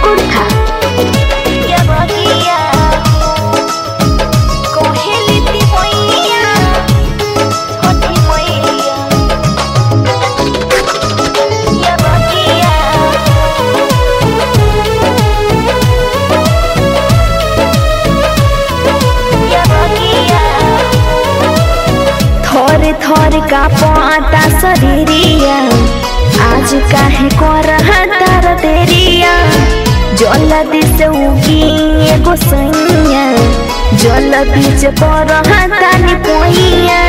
कुर्था थोर थोर का पाता शरीरिया आज काहे कर तार तेरिया जल दिस उगी एगो सैया जल बीच पर तानी पोइया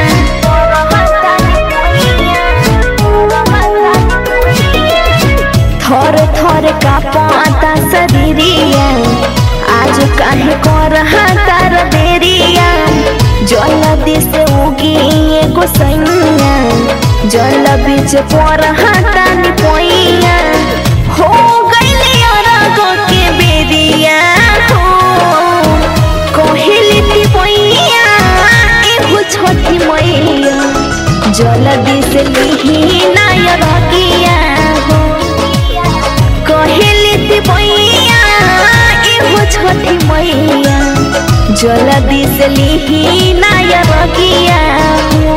थोर थोर का पाता शरीरिया आज काहे कर तार तेरिया जल दिस उगी एगो सैया जल बीच पर तानी पोइया हो गइले अरग के बेरिया हो कहेली ती पोइया एगो छोटी मैया जल दिस लिही नायर किया हो कहेली ती पोइया एगो छोटी मैया जल दिस लिही नायर किया हो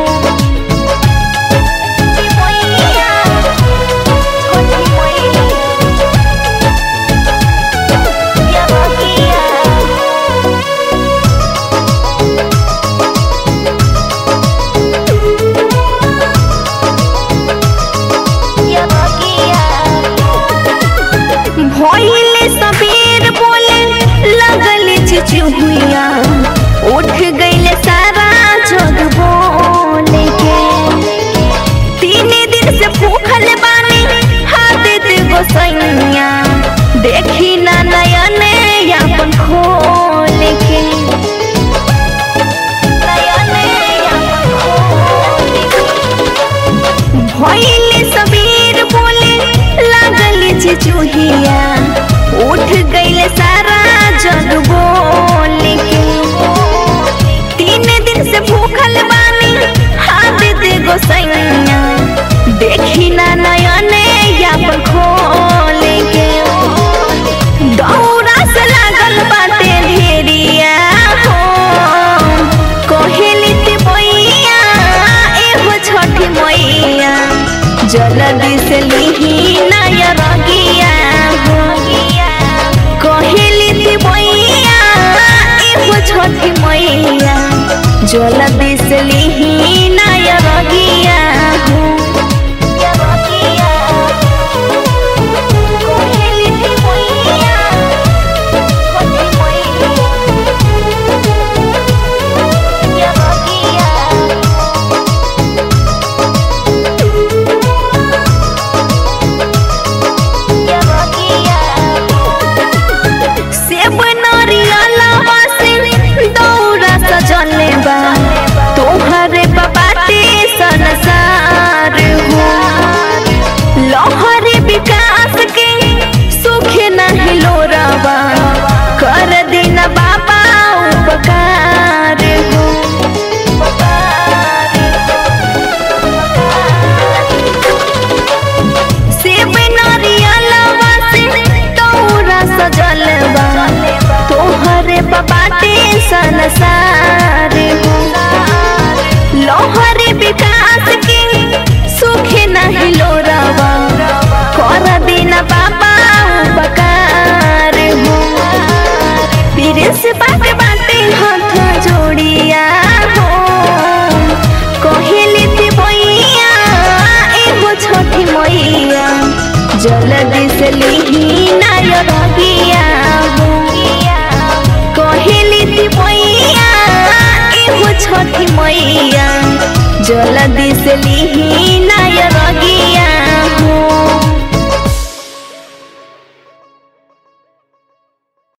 भइले सबेर बोले लगल चिचुहिया उठ गइले सारा जग बोले के तीन दिन से भूखल बानी हाथ दे गोसैया देखी ना नयन अपन खोल के भइले सबेर बोले लागल चिचुहिया उठ गइले सारा जग बोले के तीन दिन से भूखल बानी हाथ दे गोसैया देखी ना नयन अपन खोल के दौरा से लागल बाटे ढेरिया हो कहेली ती मैया एगो छठी मैया जल दिस लिही नायर गिया हो कहेली ती मैया एगो छठी मैया जल दिस लिही नायर गिया हो कहेली ती मैया सेब नरियलवा से दौरा सजले बा तोहरे बाटे संसार हो लहरी विकास के सुख नहीं लोरवा कर दिन बाबा उपकार हो सेब नरियलवा से दौरा सजल बा तोहरे बाटे संसार हो लोहरी विकास के सुख नहीं लोरवा कर दिन बाबा उपकार हो प्रिंस बाटे बाटे हाथ जोड़िया हो कहेली ती मैया एगो छोटी मैया जल दिस लिही नायर गिया हो कहेली ती मैया एगो छोटी मैया जल दिस लिही नायर गिया